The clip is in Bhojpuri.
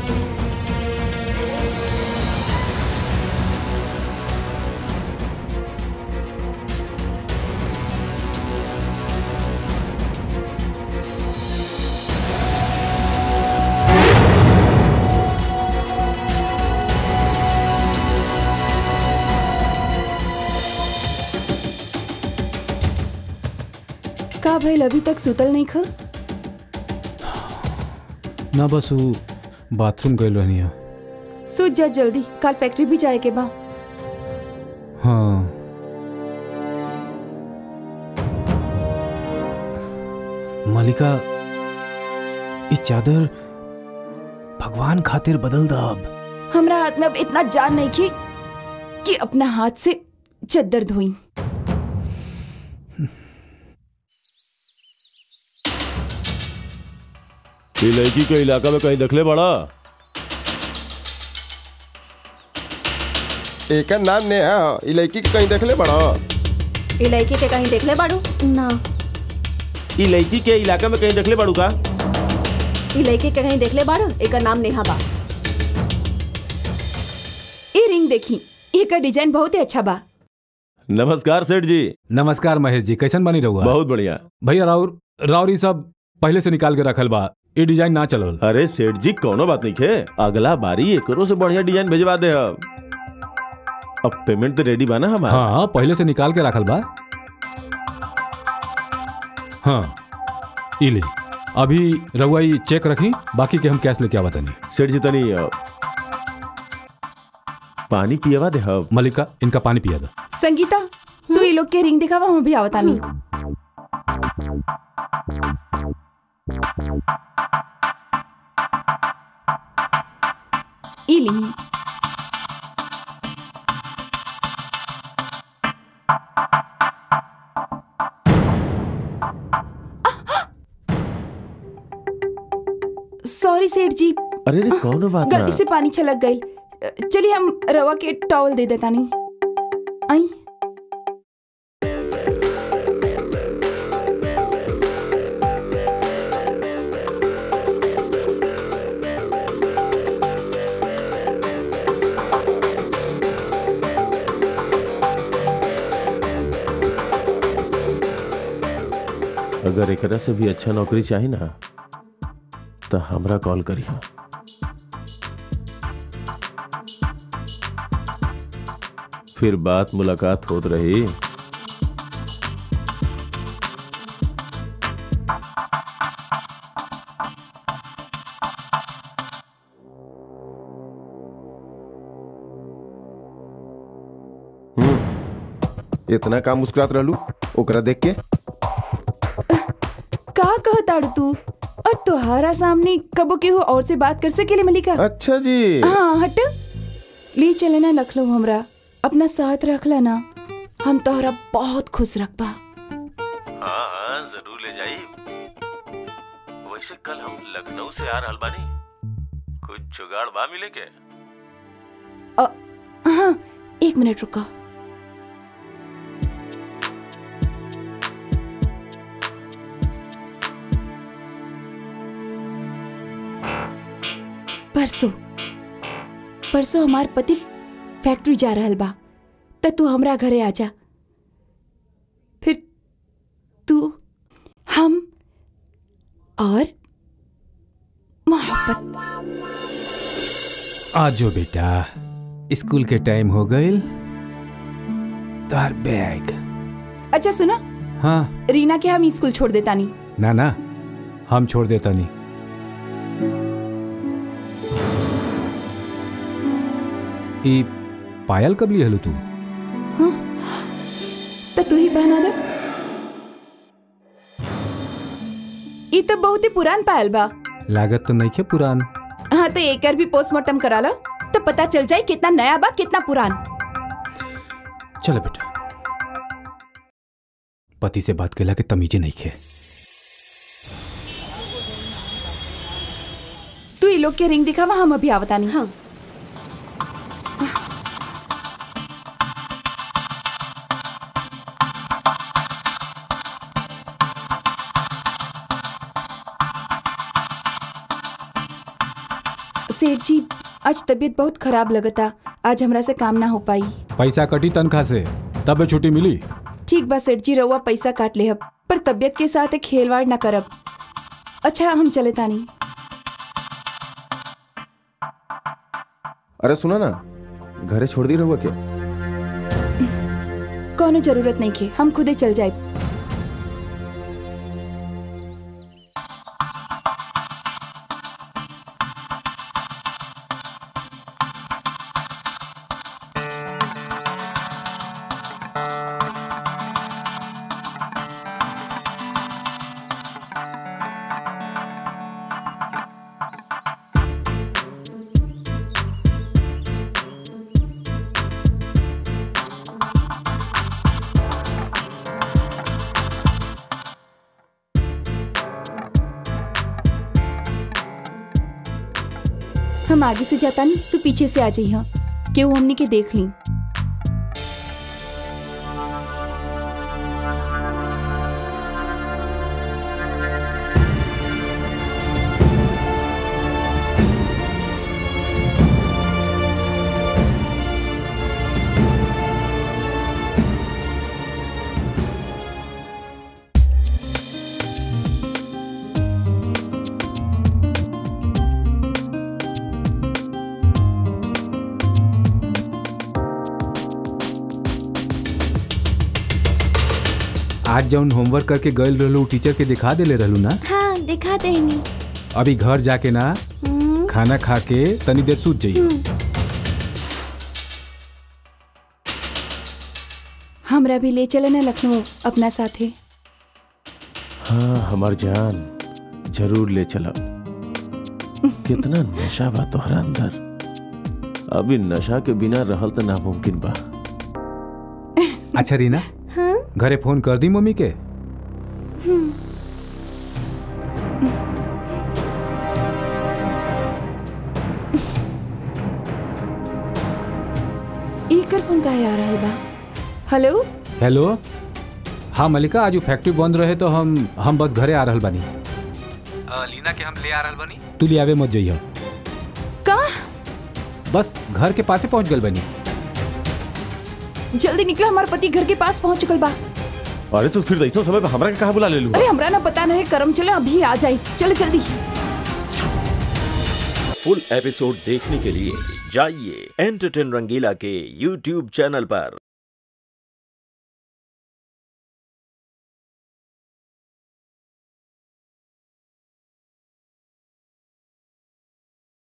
का भइल अभी तक सुतल नहीं ख ना बस वो बाथरूम गई रहनी है सुत जा जल्दी कल फैक्ट्री भी जाए के बा हाँ मलिका ई चादर भगवान खातिर बदल दब हमरा हाथ में अब इतना जान नहीं की कि अपना हाथ से चद्दर धोई ये लड़की के इलाका में कहीं दखले बड़ा एकर नाम ने है ई लड़की के कहीं देखले बड़ा ई लड़की के कहीं देखले बाड़ू ना ये लड़की के इलाका में कहीं दखले बड़ू का ई लड़की के कहीं देखले बाड़ू एकर नाम नेहा बा ये रिंग देखी एकर डिजाइन बहुत ही अच्छा बा नमस्कार सेठ जी नमस्कार महेश जी कैसन बनी रहुआ बहुत बढ़िया भैया राउर राउर ई सब पहले से निकाल के रखल बा ये डिजाइन ना चलल अरे सेठ जी कोनो बात नहीं खे अगला बारी एकरो से बढ़िया डिजाइन भेजवा दे अब अब पेमेंट तो रेडी बा ना हमारा हाँ पहले से निकाल के रखल बा हाँ ई ले अभी रहुआ ई चेक रखी बाकी के हम कैश लेके आवा तनी सेठ जी तनी अ, पानी पियवा दे हब मलिका इनका पानी पिया दो संगीता तू ये लोग के रिंग दिखावा हम भी आवता नहीं ई ली सॉरी सेठ जी अरे रे कौनो बात ना गलती से पानी छलक गई चलिए हम रवा के टॉवल दे देता नहीं आई अगर एकरा से भी अच्छा नौकरी चाही ना तो हमरा कॉल करिए फिर बात मुलाकात होत रही इतना काम मुस्कुरात रहलू ओकरा देख के का कहताड़ तू और तुम्हारा सामने कबो केहू और से बात कर सकेले मलिका अच्छा जी हाँ हट ले चले ना लखनऊ हमरा अपना साथ रखला ना हम तोहरा बहुत खुश रखबा हाँ हाँ जरूर ले जाई वैसे कल हम लखनऊ से आ रहल बानी कुछ जुगाड़ बा मिले के अ, हाँ एक मिनट रुको परसों परसों हमार पति फैक्ट्री जा रहल बा त तू हमरा घरे आजा फिर तू हम और मोहब्बत आज जो बेटा स्कूल के टाइम हो गईल तार बैग अच्छा सुना हाँ रीना के हम स्कूल छोड़ देता नहीं ना ना हम छोड़ देता नहीं ई पायल कब ली हलू तू तो तू ही पहना दे ई तो बहुत ही पुरान पायल बा लागत तो नहीं खे पुरान हाँ तो एकर भी पोस्टमार्टम करा लो तो पता चल जाए कितना नया बा कितना पुरान चलो बेटा पति से बात केला के तमीजे नहीं खे तू ई लोग के रिंग दिखावा हम अभी आवता नहीं हाँ सेठ जी आज तबीयत बहुत खराब लगता आज हमरा से काम ना हो पाई पैसा कटी तनख्वाह से तबे छुट्टी मिली ठीक बा सेठ जी रउआ पैसा काट ले पर तबीयत के साथ खेलवाड़ ना करब अच्छा हम चले तानी अरे सुना ना घरे छोड़ दी रहुआ क्या कोनो जरूरत नहीं के हम खुदे चल जाए हम आगे से जाता नहीं तू पीछे से आ जाइए केहू हमनी के देख ली आज जौन होमवर्क करके गए रहलू टीचर के दिखा देले रहलू ना हाँ दिखा देनी अभी घर जाके ना खाना खा के तनी देर सूत जाइए हमरा भी ले चले ना लखनऊ अपना साथे हाँ हमार जान जरूर ले चला कितना नशा बा तोहरा अंदर अभी नशा के बिना रहल तो नामुमकिन बा अच्छा रीना घरे फोन कर दी मम्मी के एकर फोन काहे आ रहा बा हेलो हेलो हाँ मलिका आज उ फैक्ट्री बंद रहे तो हम हम बस घरे आ रहल बानी लीना के हम ले आ रहल बानी तू ले आवे मत जइह का बस घर के पासे पहुंच गल बानी जल्दी निकला हमार पति घर के पास पहुंच चुकल बा अरे तू फिर ऐसा समय पे हमरा के कहा बुला ले लू अरे हमरा ना पता नहीं करम चले अभी आ जाए चलो जल्दी फुल एपिसोड देखने के लिए जाइए एंटरटेन रंगीला के यूट्यूब चैनल पर